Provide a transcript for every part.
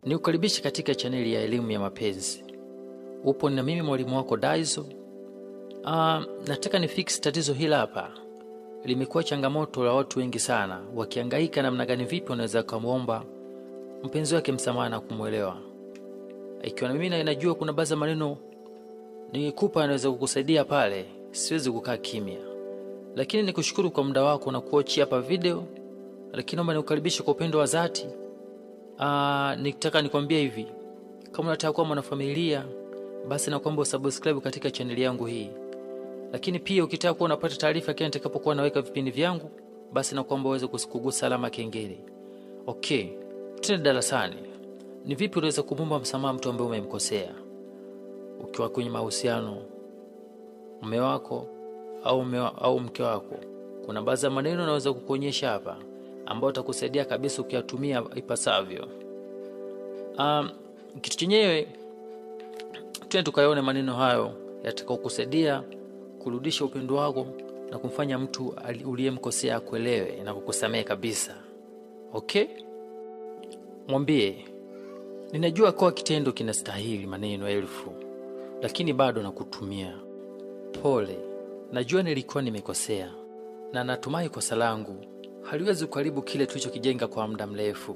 Ni ukaribishi katika chaneli ya elimu ya mapenzi. Upo na mimi mwalimu wako Daizo. Uh, nataka ni fix tatizo hili hapa. Limekuwa changamoto la watu wengi sana, wakihangaika namna gani, vipi wanaweza kumwomba mpenzi wake msamaha na kumwelewa. Ikiwa na mimi na najua kuna baadhi ya maneno nikupa anaweza kukusaidia pale, siwezi kukaa kimya, lakini nikushukuru kwa muda wako na kuochi hapa video, lakini naomba nikukaribishe kwa upendo wa dhati. Uh, nitaka nikwambia hivi, kama unataka kuwa mwanafamilia basi nakuomba usubscribe katika chaneli yangu hii, lakini pia ukitaka kuwa unapata taarifa kila nitakapokuwa naweka vipindi vyangu, basi nakuomba uweze kugusa alama kengele. Okay, tena darasani, ni vipi unaweza kumwomba msamaha mtu ambaye umemkosea ukiwa kwenye mahusiano, mume wako au mume au mke wako? Kuna baadhi ya maneno naweza kukuonyesha hapa ambayo utakusaidia kabisa ukiyatumia ipasavyo. Um, kitu chenyewe tena tukayaone maneno hayo yatakaokusaidia kurudisha upendo wako na kumfanya mtu uliyemkosea akuelewe na kukusamehe kabisa. Okay, mwambie ninajua kwa kitendo kinastahili maneno elfu, lakini bado nakutumia pole. Najua nilikuwa nimekosea na natumai kosa langu haliwezi kuharibu kile tulichokijenga kwa muda mrefu.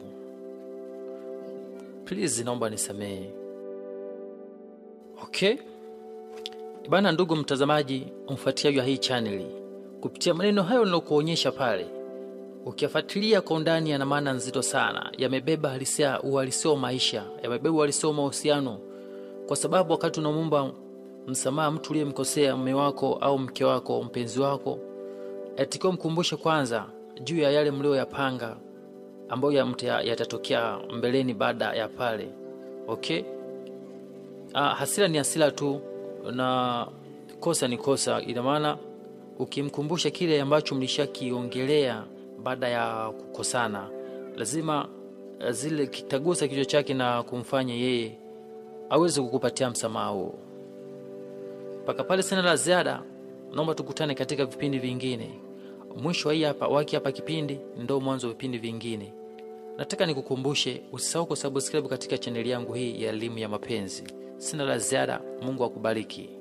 Please, naomba nisamehe. Okay bana, ndugu mtazamaji, mfuatiliaji wa hii chaneli, kupitia maneno hayo nilokuonyesha pale, ukiyafuatilia kwa undani, yana maana nzito sana, yamebeba halisia, uhalisia wa maisha, yamebeba uhalisia wa mahusiano, kwa sababu wakati unamwomba msamaha mtu uliyemkosea, mume wako au mke wako, mpenzi wako, yatakiwa mkumbushe kwanza juu ya yale mlioyapanga ambayo yatatokea mbeleni baada ya pale. Okay. Ah, hasira ni hasira tu na kosa ni kosa. Ina maana ukimkumbusha kile ambacho mlishakiongelea baada ya kukosana, lazima zile kitagusa kichwa chake na kumfanya yeye aweze kukupatia msamaha huo. Mpaka pale sina la ziada, naomba tukutane katika vipindi vingine. Mwisho wa hii hapa waki hapa kipindi ndo mwanzo wa vipindi vingine. Nataka nikukumbushe usisahau kusubscribe katika chaneli yangu hii ya elimu ya mapenzi. Sina la ziada. Mungu akubariki.